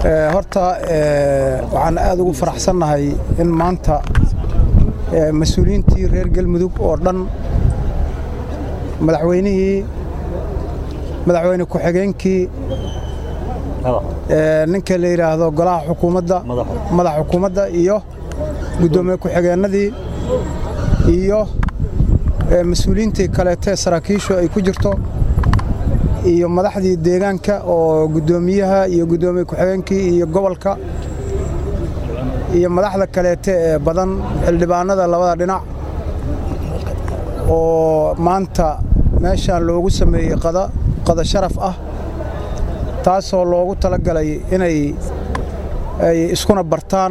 horta waxaan aad ugu faraxsannahay in maanta mas-uuliyiintii reer galmudug oo dhan madaxweynihii madaxweyne ku-xigeenkii ninka la yidhaahdo golaha xukuumadda madax xukuumadda iyo guddoomiye ku-xigeennadii iyo mas-uuliyiintii kaleetee saraakiishu ay ku jirto iyo madaxdii deegaanka oo guddoomiyaha iyo guddoomiye ku-xigeenkii iyo gobolka iyo madaxda kaleete ee badan xildhibaanada labada dhinac oo maanta meeshaan loogu sameeyey qada sharaf ah taasoo loogu tala galay inay ay iskuna bartaan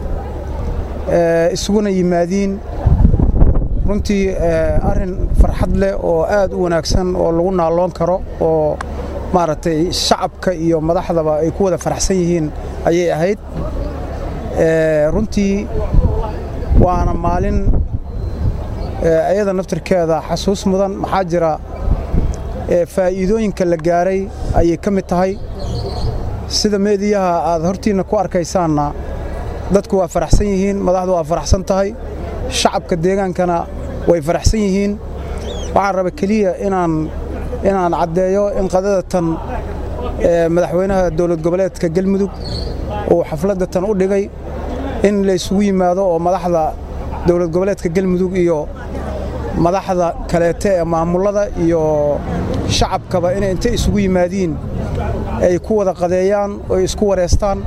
isuguna yimaadiin runtii arrin farxad leh oo aad u wanaagsan oo lagu naalloon karo oo maaragtay shacabka iyo madaxdaba ay ku wada faraxsan yihiin ayay ahayd runtii waana maalin ayada naftirkeeda xasuus mudan maxaa jira faa'iidooyinka la gaaray ayay ka mid tahay sida meediyaha aad hortiinna ku arkaysaanna dadku waa faraxsan yihiin madaxdu waa faraxsan tahay shacabka deegaankana way faraxsan yihiin waxaan raba keliya inaan inaan caddeeyo in qadada tan madaxweynaha dowlad goboleedka galmudug uu xafladda tan u dhigay in la isugu yimaado oo madaxda dowlad goboleedka galmudug iyo madaxda kaleete ee maamullada iyo shacabkaba inay intay isugu yimaadiin ay ku wada qadeeyaan oo isku wareystaan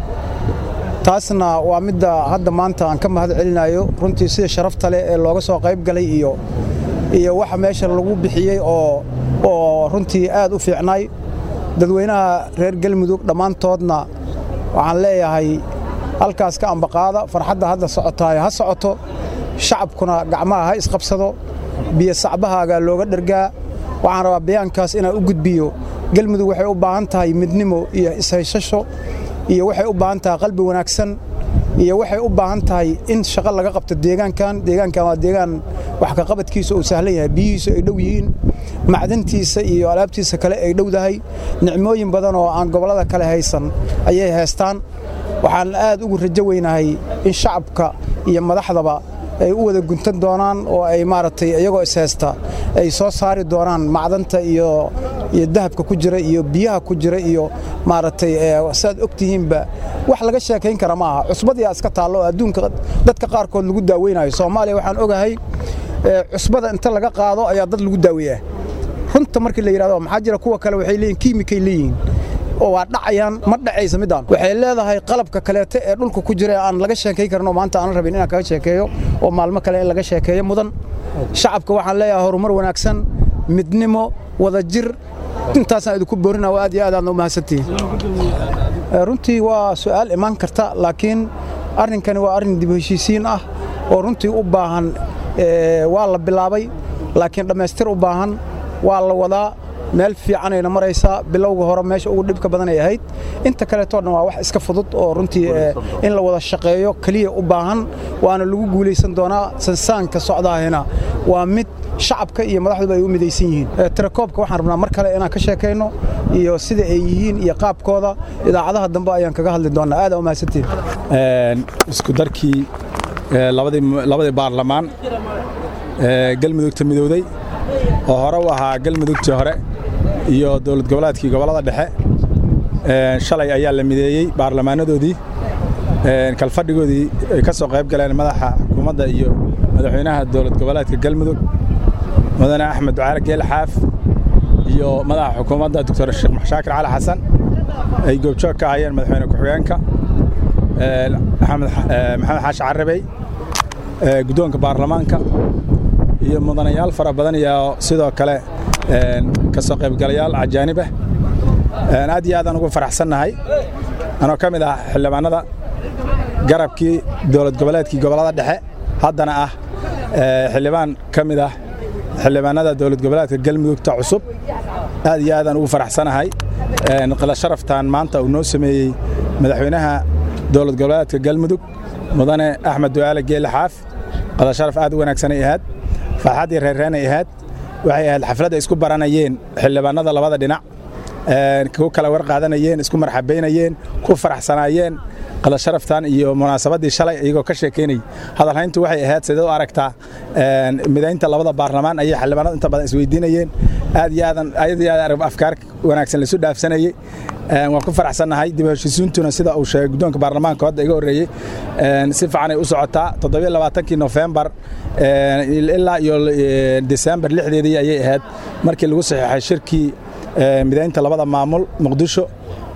taasna waa midda hadda maanta aan ka mahad celinayo runtii sida sharafta leh ee looga soo qayb galay iyo iyo waxa meesha lagu bixiyey oo oo runtii aad u fiicnay dadweynaha reer galmudug dhammaantoodna waxaan leeyahay halkaas ka ambaqaada farxadda hadda socotaay ha socoto shacabkuna gacmaha ha isqabsado biyo sacbahaagaa looga dhergaa waxaan rabaa bayaankaas inaan u gudbiyo galmudug waxay u baahan tahay midnimo iyo ishaysasho iyo waxay u baahan tahay qalbi wanaagsan iyo waxay u baahan tahay in shaqo laga qabto deegaankan deegaankan waa deegaan wax ka qabadkiisa uu sahlan yahay biyihiisu ay dhow yihiin macdantiisa iyo alaabtiisa kale ay dhowdahay nicmooyin badan oo aan gobollada kale haysan ayay haystaan waxaan aad ugu rajo weynahay in shacabka iyo madaxdaba ay u wada guntan doonaan oo ay maaragtay iyagoo ishaysta ay soo saari doonaan macdanta iyo iyo dahabka ku jira iyo biyaha ku jira iyo maaragtay saad og tihiinba wax laga sheekayn kara ma aha cusbadiyaa iska taallo oo adduunka dadka qaarkood lagu daaweynayo soomaaliya waxaan ogahay cusbada inta laga qaado ayaa dad lagu daaweeyaa runta markii la yidhahdo maxaa jira kuwa kale waxay leeyihin kiimikay leeyihiin oo waa dhacayaan ma dhacaysa midaan waxay leedahay qalabka kaleete ee dhulka ku jira aan laga sheekayn karin oo maanta aanan rabin inaan kaga sheekeeyo oo maalmo kale in laga sheekeeyo mudan shacabka waxaan leeyahay horumar wanaagsan midnimo wadajir intaasaan idinku boorina oo aad iyo aad aadna u mahadsantihiin runtii waa su'aal imaan karta laakiin arrinkani waa arrin dib heshiisiin ah oo runtii u baahan waa la bilaabay laakiin dhammaystir u baahan waa la wadaa meel fiicanayna maraysaa bilowga hore meesha ugu dhibka badan ay ahayd inta kaleetoo dhan waa wax iska fudud oo runtii in la wada shaqeeyo keliya u baahan waana lagu guulaysan doonaa sansaanka socdaahina waa mid shacabka iyo madaxduba ay u midaysan yihiin tirakoobka waxaan rabnaa mar kale inaan ka sheekayno iyo sida ay yihiin iyo qaabkooda idaacadaha dambe ayaan kaga hadli doonaa aad u mahadsantiin isku darkii labadii baarlamaan galmudugta midowday oo hore u ahaa galmudugtii hore iyo dowlad goboleedkii gobollada dhexe shalay ayaa la mideeyey baarlamaanadoodii kalfadhigoodii ay ka soo qayb galeen madaxa xukuumadda iyo madaxweynaha dowlad goboleedka galmudug mudane axmed ducaale geel xaaf iyo madaxa xukuumadda doctor sheekh shaakir cali xasan ay goobjoog ka ahayeen madaxweyne ku-xigeenka maxamed xaashi carabey guddoonka baarlamaanka iyo mudanayaal fara badan iyo sidoo kale ka soo qaybgalayaal ajaanib ah aad iyo aadaan ugu faraxsannahay anoo ka mid ah xildhibaanada garabkii dowlad goboleedkii gobollada dhexe haddana ah xildhibaan ka mid ah xildhibaanada dowlad goboleedka galmudugta cusub aad iyo aadaan ugu faraxsanahay qila sharaftan maanta uu noo sameeyey madaxweynaha dowlad goboleedka galmudug mudane axmed ducaale geele xaaf qila sharaf aad u wanaagsanay ahaad farxaddii reerreenay ahaad waxay ahayd xafladda isku baranayeen xildhibaanada labada dhinac ku kala war qaadanayeen isku marxabaynayeen ku faraxsanaayeen qada sharaftan iyo munaasabaddii shalay iyagoo ka sheekaynayay hadalhayntu waxay ahayd sidee u aragtaa midaynta labada baarlamaan ayay xildhibaanadu inta badan isweydiinayeen aad iyo aadan aad iyo aad afkaar wanaagsan laisu dhaafsanayey waan ku faraxsannahay dib u heshiisiintuna sida uu sheegay guddoonka baarlamaanka hadda iga horreeyey si fiican ay u socotaa toddobiyo labaatankii nofembar ilaa iyo desembar lixdeedii ayay ahayd markii lagu saxiixay shirkii midaynta labada maamul muqdisho